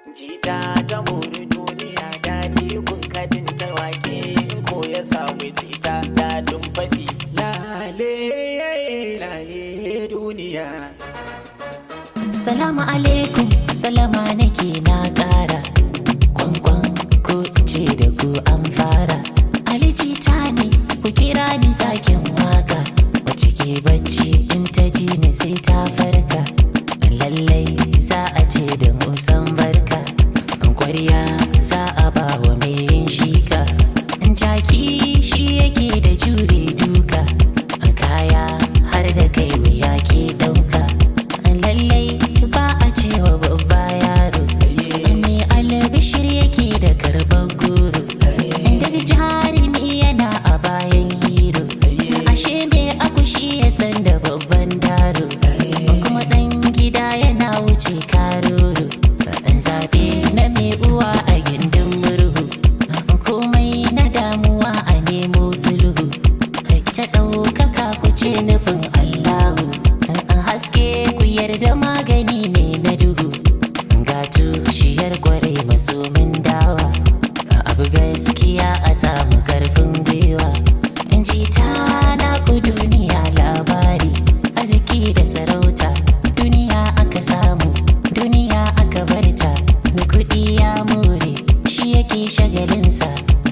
jita ta mori duniya daɗi kun kadin ta wake ko ya samu jita daɗin faɗi lale lale duniya Salamu alaikum, salama nake na ƙara. Kwankwan ko ce da ku an fara. Aliji ta ne, ku kira ni zakin waka. Wace ke bacci in ta ji ni sai ta farka. Lallai za a ce da musan barka. Kwarya za a ba wa mai yin shika. Jaki shi yake da jure duka. Kaya har da kai wuya ke ɗauka. lallai ba a cewa babba yaro mai albishir yake da karban goro daga jarumi yana a bayan hero ashe mai akushi ya san da babban daro kuma dan gida yana wuce karoro zabe na mai uwa a gindin murhu komai na damuwa a nemo sulhu ta ɗaukaka ku ce nufin allahu haske ku yarda magani ne na duhu ga tushiyar kwarai masomin dawa abu gaskiya a samu karfin gwiwa in ji ta na ku duniya labari arziki da sarauta duniya aka samu duniya aka barta mai kuɗi ya more shi yake shagalinsa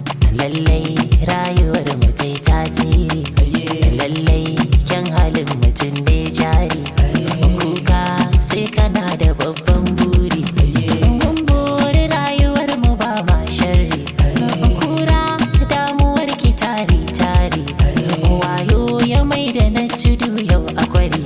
lallai rayuwar mutai tasiri lallai kyan halin mutum ne jari kuka sai kana da babban buri mun buri rayuwar mu ba ma sharri kura damuwar ki tari tari wayo ya mai da na tudu yau a kwari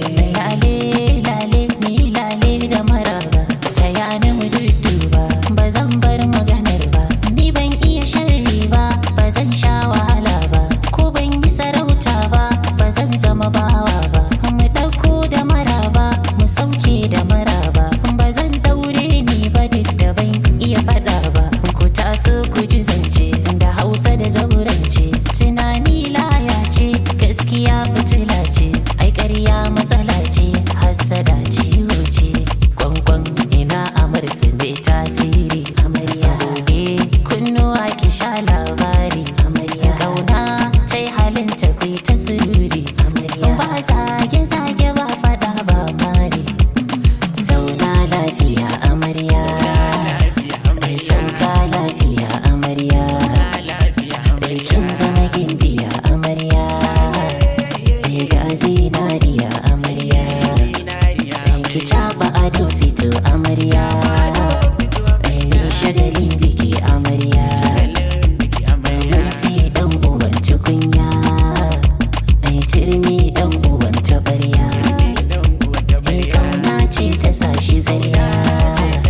lale lale ni lale da maraba ta yana mu dudduba ba zan bar maganar ba ni ban iya sharri ba ba zan sha wahala ba ko ban yi sarauta ba ba zan zama bawa ba mu ɗauko da maraba mu sauke da maraba ba zan daure ni ba duk da ban iya faɗa ba ku taso ku ji zance da hausa da zaurance tunani laya ce gaskiya fitila ce ai ƙarya matsala ce hassada ciwo ce kwankwan ina amarsu mai tasiri amarya gobe kunnuwa ki sha labari amarya kauna ta yi halin ta kai ta sururi amarya ba zage zage ba fada ba mari zauna lafiya amarya ai sauka lafiya amarya ai kin zama gimbiya amarya ai ga zinariya amarya ki taba ado fito amarya ai ni shagalin biki amarya ai murfi dan uban tukunya ai turmi dan uban tabarya ai kauna ce ta sashi zarya